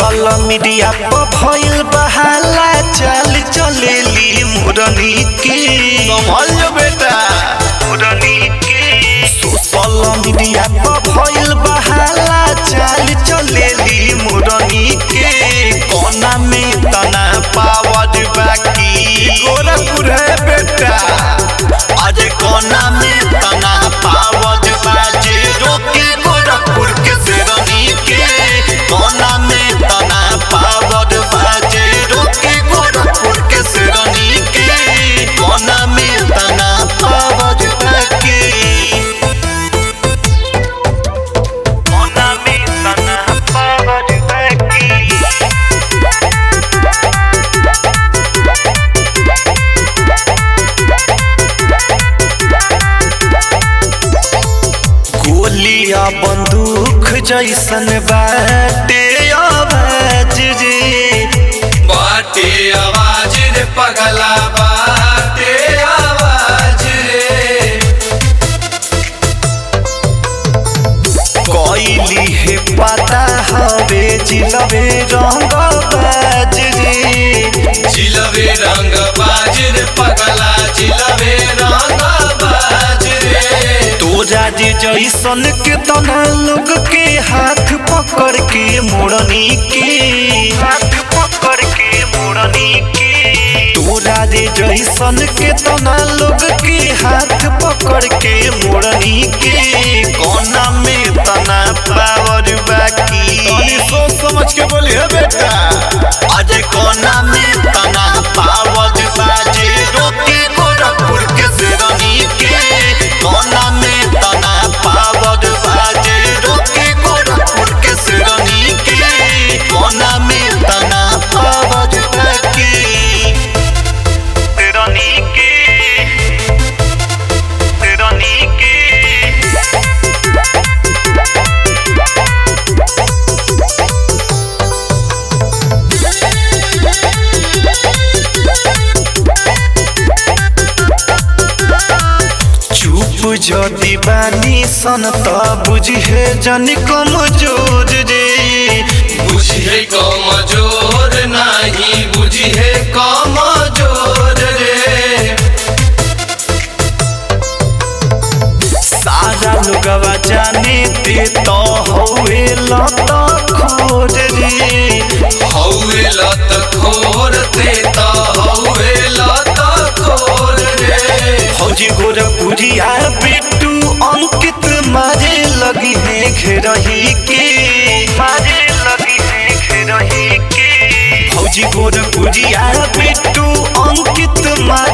social media पर भइल बहाला चाल चलेली मुरनी के संभल जो बेटा मुरनी के सोशल मीडिया पर भइल बहाला चाल चलेली मुरनी के कोना में तना पावर बाकी गोरखपुर है बेटा आज कोना में तना पावर बाजे रोके गोरखपुर के शेरनी के कोना में तना पावर बाजे रोके गोरखपुर के शेरनी के कोना में तना पावर बाकी कोना में तना पावर बाकी गोलिया बंदूक जैसन बाटे आवाज रे बाटे आवाज रे पगला बाटे आवाज रे कोइली है पता हवे जिलवे रंग बाज रे चिलवे रंग बाज रे पगला चिलवे रंग बाज रे तोरा जे जैसन के तना लोग के हाथ पकड़ के मोड़नी के हाथ पकड़ के मोड़नी के तोरा जे जैसन के तना लोग के हाथ पकड़ के मोड़नी के कोना में तना पावर बाकी तनी सोच समझ के बोली है बेटा आज कोना में तना पावर बाजे रोके गोरखपुर के शेरनी के कोना में तना पावर बाजे रोके गोरखपुर के शेरनी के कोना में तना पावर बाकी शेरनी के शेरनी के चुप जदि बानी सन त बुझे जन कमजोर रे बुझे कमजोर नहीं बुझे कमजोर रे सारा लोगवा जाने ते तो हवे लत खोर रे हौवे लत खोर ते तो हौवे लत खोर रे फौजी गोरखपुरिया बिट्टू अंकित मारे लगी है घेरही के मारे लगी है घेरही के फौजी गोरखपुरिया बिट्टू अंकित मारे